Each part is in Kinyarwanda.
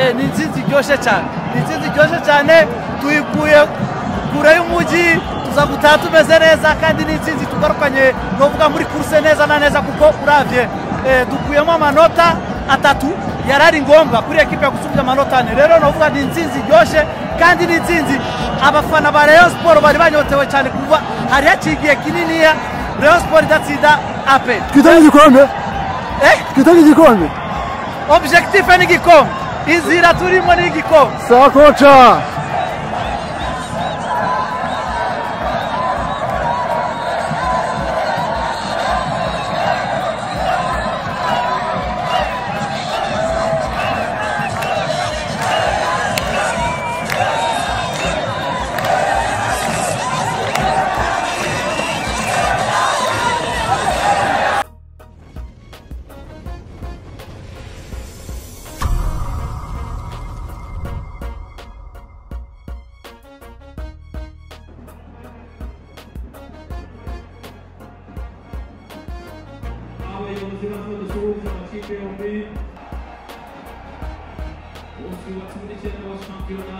eh, ni intsinzi iryoshye cyane ni intsinzi iryoshye cyane tuyikuye kure y'umujyi tuza gutaha tumeze neza kandi ni intsinzi tugarukanye ni ukuvuga muri kuruse neza na neza kuko urabye eh, dukuyemo amanota atatu yari ari ngombwa kuri ekipe gusubya amanota ane rero ni ukuvuga ni intsinzi iryoshye kandi ni intsinzi abafana ba rayon siporo bari banyotewe cyane kuva hari haciye igihe kininiya rayon siporo idatsinda ape twitange igikombe eh twitange igikombe objectif ni igikombe inzira turimo ni igikombe sawa koca abayobozi b'abadusuhuza amakipe yombi bose yubatse muri cyenda wa shampiyona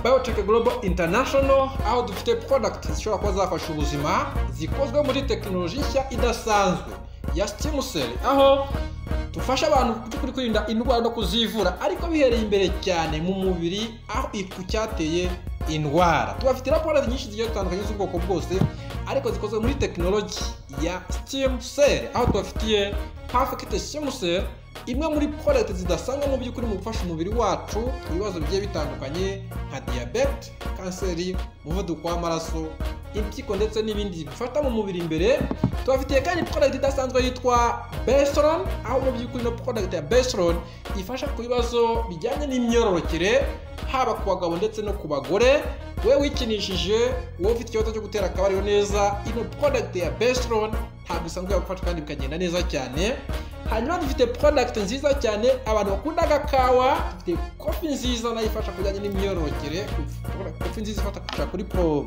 biotech global international aho dufite product zishobora kuba zafasha ubuzima zikozwe muri tekinoloji nshya idasanzwe ya stimuseri aho dufasha abantu mu by'ukuri kwirinda indwara no kuzivura ariko bihereye imbere cyane mu mubiri aho ku cyateye indwara tubafite raporo nyinshi zigiye zitandukanye z'ubwoko bwose ariko zikozwe muri tekinoloji ya stimuseri aho tubafitiye pafekite stimuseri imwe muri product zidasanga mu by'ukuri mu gufasha umubiri wacu ibibazo bigiye bitandukanye nka diyabete kanseri umuvuduko w'amaraso impyiko ndetse n'ibindi bifata mu mubiri imbere tubafitiye kandi product idasanzwe yitwa besolon aho mu by'ukuri ino product ya besolon ifasha ku bibazo bijyanye n'imyororokere haba ku bagabo ndetse no ku bagore we wikinishije wowe ufite ikibazo cyo gutera akabariro neza ino product ya besolon ntabwo isanzwe yagufasha kandi bikagenda neza cyane hanyuma dufite product nziza cyane abantu bakunda agakawa dufite kofi nziza nayo ifasha kujyanye n'imyororokere kofi nziza ifasha kuri pro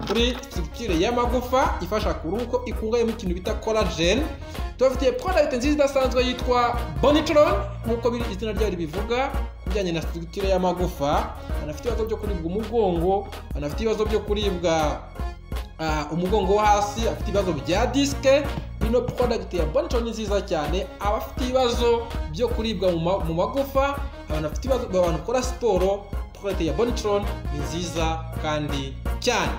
kuri structure y'amagufa ifasha ku ruhu ko ikungahaye mu kintu bita collagen tubafitiye product nziza idasanzwe yitwa bonitron nk'uko biri izina ryayo ribivuga ku bijyanye na structure y'amagufa banafite ibibazo byo kuribwa umugongo banafite ibibazo byo kuribwa Ah, umugongo wo hasi afite ibibazo bya disike ino product ya bonito ni nziza cyane abafite ibibazo byo kuribwa mu ma- mu magufa abantu bafite ibibazo abantu bakora siporo product ya bonitron ni nziza kandi cyane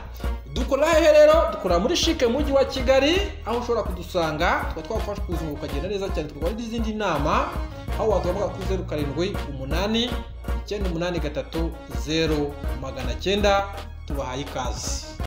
dukora hehe rero dukora muri shike mu mujyi wa kigali aho ushobora kudusanga tukaba twafasha ubuzima bukagenda neza cyane tukaba n'izindi nama aho waduhamagara kuri zeru karindwi umunani icyenda umunani gatatu zeru magana cyenda tubahaye ikaze